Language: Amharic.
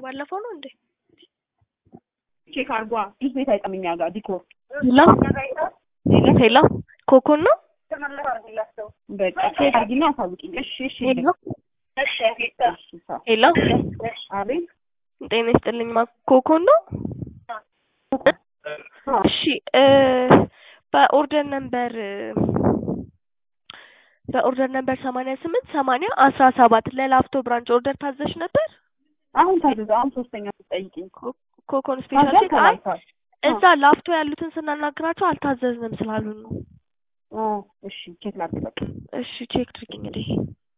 የባለፈው ነው እንዴ? ቼክ አርጓ ጁስ ቤት አይጠም እኛ ጋር ዲኮር ሄሎ ሄሎ ኮኮን ነው? በቃ ቼክ አርጊና አሳውቂኝ። እሺ እሺ ሄሎ እሺ ቻው። ሄሎ አቤት ጤና ይስጥልኝ ማ ኮኮን ነው? እሺ እ በኦርደር ነምበር በኦርደር ነምበር ሰማንያ ስምንት ሰማንያ አስራ ሰባት ለላፍቶ ብራንች ኦርደር ታዘሽ ነበር? አሁን ታዘዘ። አሁን ሶስተኛ ስትጠይቂኝ ኮኮን ስፔሻል ታዘዝ ኬክ አይ ተላልፏል። እዛ ላፍቶ ያሉትን ስናናግራቸው አልታዘዝንም ስላሉን ነው። ኦ እሺ ቼክ ላድርግ በቃ እሺ ቼክ ድርግ እንግዲህ